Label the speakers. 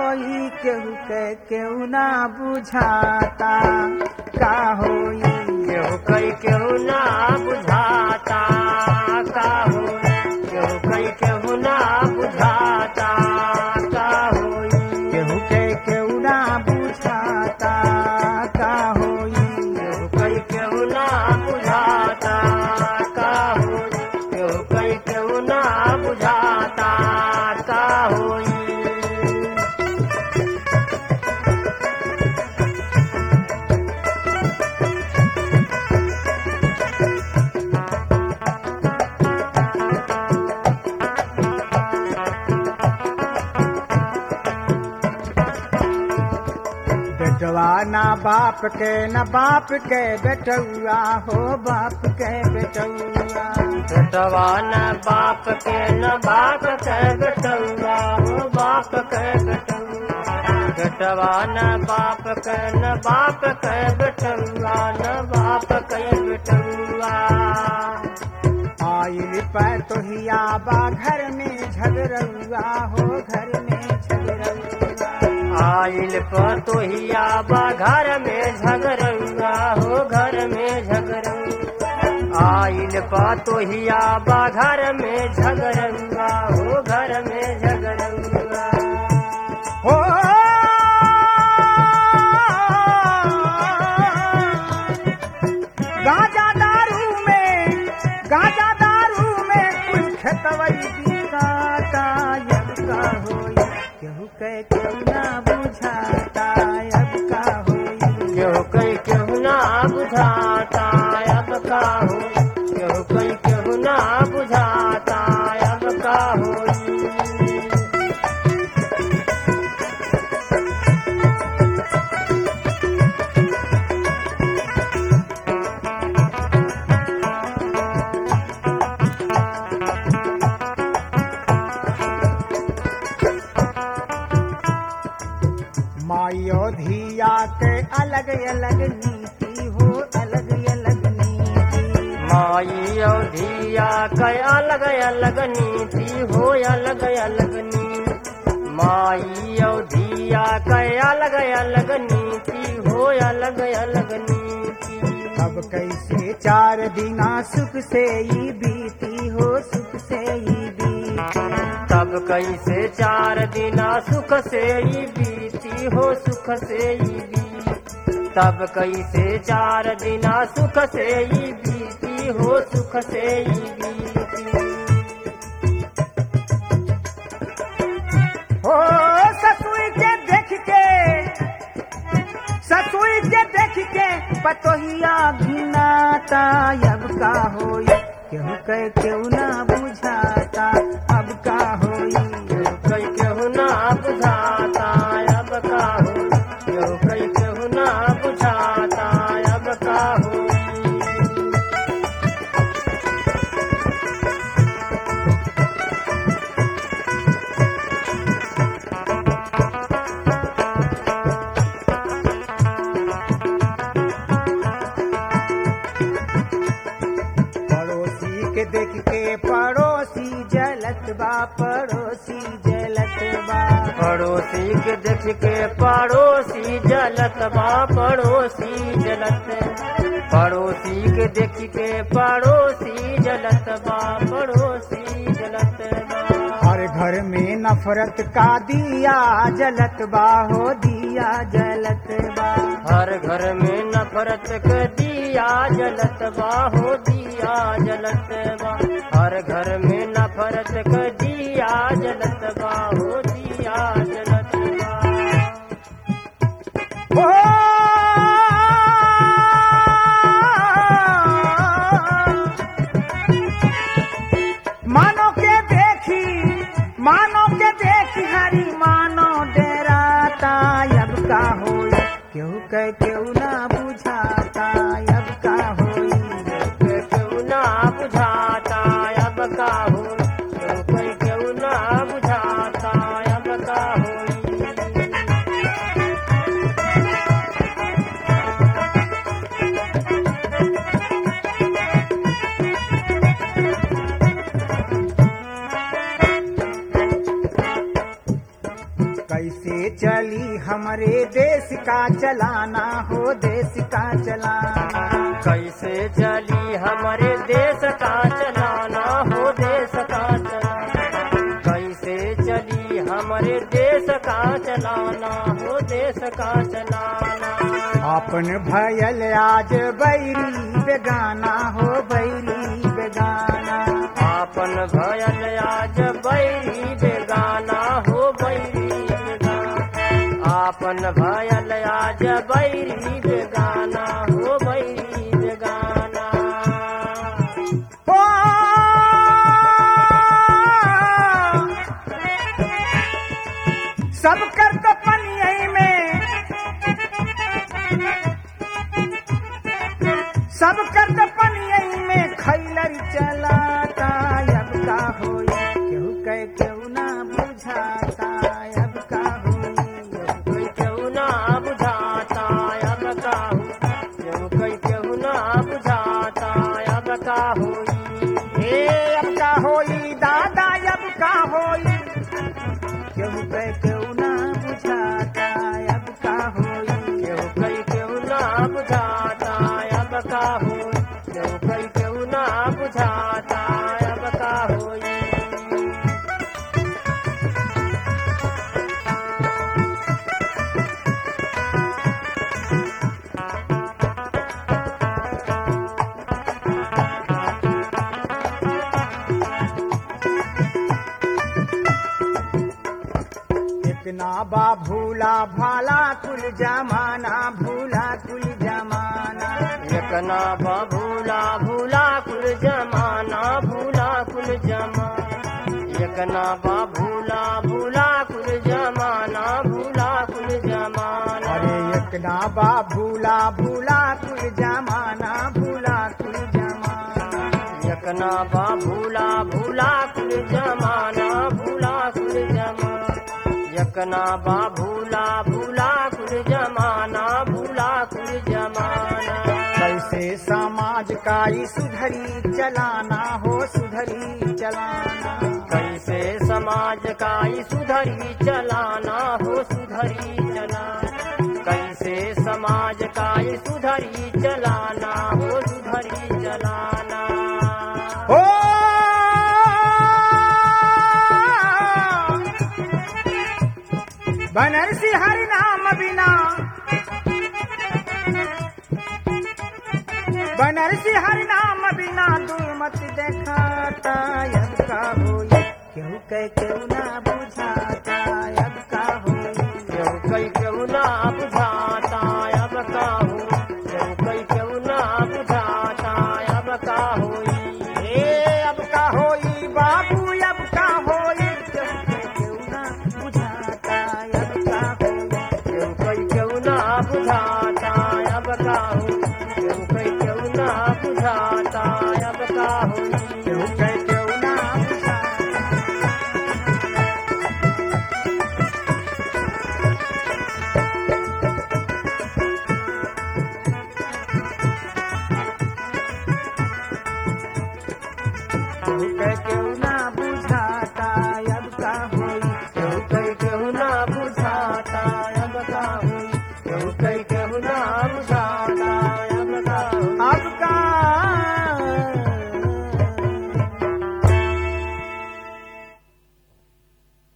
Speaker 1: होई केहू के केहू ना बुझाता का होई
Speaker 2: केहू कई केहू ना बुझाता का हो केहू कई केहू ना बुझाता का होई
Speaker 1: केहू के केहू ना बुझाता का होई
Speaker 2: केहू कई केहू ना बुझाता का होई केहू कई केहू ना बुझाता का होई
Speaker 1: बेटवा ना बाप के न बाप के बेटुआ हो बाप के बेटुआ
Speaker 2: बेटवा न बाप के न बाप के बेटुआ हो बाप के बेटुआ बेटवा न बाप के न बाप के बेटुआ न बाप के बेटुआ
Speaker 1: आइल पर तोहिया बा घर में झगड़ुआ हो घर में झगड़ुआ
Speaker 2: आइल पर तोहिया बा घर में झगड़ुआ हो घर में झगड़ुआ आइल पर तोहिया बा घर में झगड़ुआ हो घर में झगड़ुआ
Speaker 1: हो गाजा दारू में गाजा दारू में कुछ खेतवई बिकाता अब का होई केहू के केहू ना बुझाता अब का होई
Speaker 2: केहू कई केहू ना बुझाता अब का हो केहू कई केहू ना बुझाता अब का हो
Speaker 1: माइयो धिया के अलग अलग नीति हो अलग अलग नीति
Speaker 2: माई और धिया कई अलग अलग नीति हो अलग अलग नीति माई और धिया कई अलग अलग नीति हो अलग अलग नीति
Speaker 1: अब कैसे चार दिना सुख से ही बीती हो सुख से ही बीती
Speaker 2: तब कैसे चार दिना सुख से ही बीती हो सुख से ही बीती तब कैसे चार दिना सुख से ही बीती हो सुख से ही बीती
Speaker 1: हो ससुई के देख के ससुई के देख के पतोहिया घिनाता अब का होई केहू कह केहू ना बुझाता अब का होई
Speaker 2: कई केहू ना बुझाता अब का हो केहू कई केहू ना बुझाता अब का हो
Speaker 1: पड़ोसी के देख के पड़ोसी जलत बा पड़ोसी जलत बा
Speaker 2: पड़ोसी के देख के पड़ोसी जलत बा पड़ोसी जलत पड़ोसी के देख के पड़ोसी जलत बा पड़ोसी जलत बा
Speaker 1: हर घर में नफरत का दिया जलत बा हो दिया जलत बा
Speaker 2: हर घर में नफरत के दिया जलत बा हो दिया जलत बा हर घर में नफरत के दिया जलत बा हो दिया जलत बा
Speaker 1: हो मानो के देखी मानो के देखी हरी मानो डराता अब का होई केहू कह केहू ना बुझाता अब का होई
Speaker 2: केहू ना बुझाता अब का हो केहू केहू ना बुझाता अब का हो
Speaker 1: कैसे चली हमरे देश का चलाना हो देश का चलाना
Speaker 2: कैसे चली हमारे देश का चलाना हो देश का चलाना कैसे चली हमारे देश का चलाना हो देश का चलाना
Speaker 1: अपन भयल आज बैरी बेगाना हो बैरी बेगाना
Speaker 2: आपन भयल आज बैरी बेगाना हो बैरी बेगाना आपन भयल आज बैरी बेगाना हो बैरी बेगाना
Speaker 1: ओ सब कर तो पनियई में सब कर तो पनियई में खैलर चलाता अब का होई केहू कह केहू ना बुझाता अब का होई
Speaker 2: कोई केहू ना बुझाता अब का हो केहू कोई केहू ना बुझाता अब का होई
Speaker 1: हे अब का होई दादा अब का होई केहू कह केहू ना बुझाता अब का होई
Speaker 2: केहू कोई केहू ना बुझाता अब का हो केहू कोई केहू ना बुझाता अब का होई
Speaker 1: इतना बा भूला भाला कुल जमाना भूला कुल जमाना
Speaker 2: एकना बा भूला भूला कुल जमाना भूला कुल जमाना एकना बा भूला भूला कुल जमाना भूला कुल जमाना
Speaker 1: अरे इतना बा भूला भूला कुल जमाना भूला कुल जमाना
Speaker 2: एकना बा भूला भूला कुल जमाना भूला कुल जमाना एकना बा भूला भूला कुल जमाना भूला कुल जमाना
Speaker 1: कैसे समाज का ई सुधरी चलाना हो सुधरी चलाना
Speaker 2: कैसे समाज का ई सुधरी चलाना हो सुधरी चलाना कैसे समाज का ई सुधरी चलाना हो सुधरी चलाना
Speaker 1: ओ बनरसी हरि नाम बिना बनरसी हरि नाम बिना दुर्मत देखाता अब का होई केहू कह केहू ना बुझाता अब